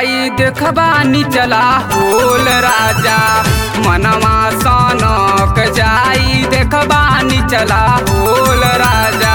जाई देखबानी चला होल राजा मनवा सनक जाई देखबानी चला होल राजा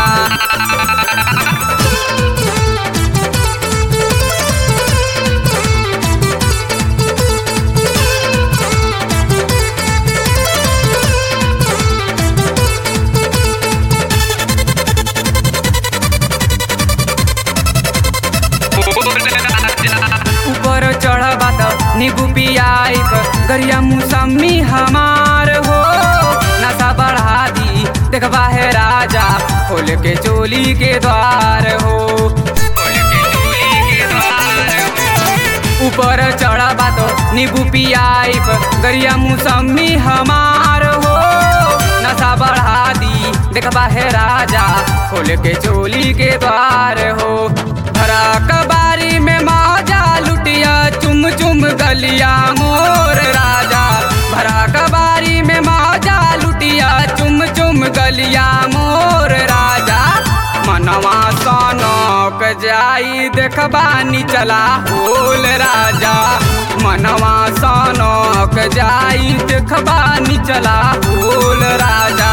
ऊपर चढ़बा त नींबू पियाइब गरिया मौसमी हमार हो नशा बढ़ा दी देखबा है राजा खोल के चोली के द्वार हो खोल के चोली के द्वार हो। ऊपर चढ़बा तो नींबू पियाइब गरिया मौसमी हमार हो नशा बढ़ा दी देखबा है राजा खोल के चोली के द्वार हो भरा कबारी में मौजा लुटिया चुम चुम गलिया मोर राजा भरा कबारी में मौजा लुटिया चुम चुम गलिया मोर राजा मनवा सनक जाई देखबानी चला होल राजा मनवा सनक जाई देखबानी चला होल राजा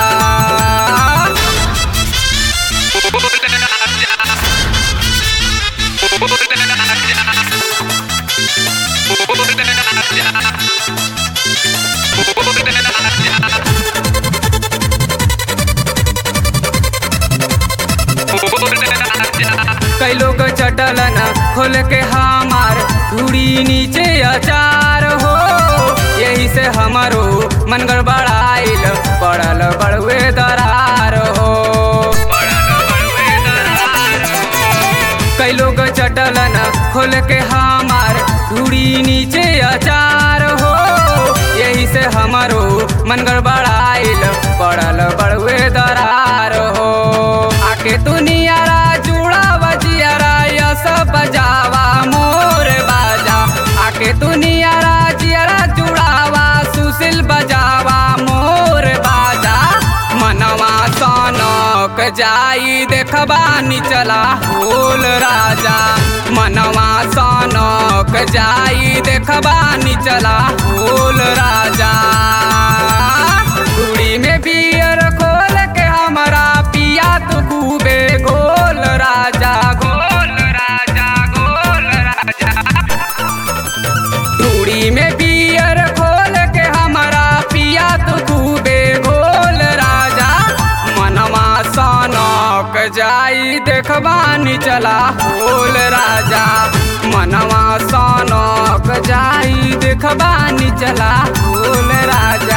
कई लोग चटलन खोल के हमार धूड़ी नीचे अचार हो यही से हमारो मन गड़बड़ाइल पड़ल बड़ुए दरार हो कई लोग चटलन खोल के हमार धूड़ी नीचे अचार हो यही से हमारो मन गड़बड़ाइल पड़ल बड़ुए दरार हो आके तू नियारा जुड़ा बजियारा या सब बजावा मोर बाजा आके तू नियारा जियारा जुड़ावा सुशील बजावा मोर बाजा मनवा सनक जाई देखबानी चला होल राजा मनवा सनक जाई देखबानी चला होल राजा कुड़ी में बियर खोल के हमारा पिया तो खूबे गोल राजा गोल राजा गोल राजा टूड़ी में बियर खोल के हमारा पिया तो खूबे गोल राजा मनवा सनक जाई देखबानी चला होल राजा मनवा सनक जाई देखबानी चला होल राजा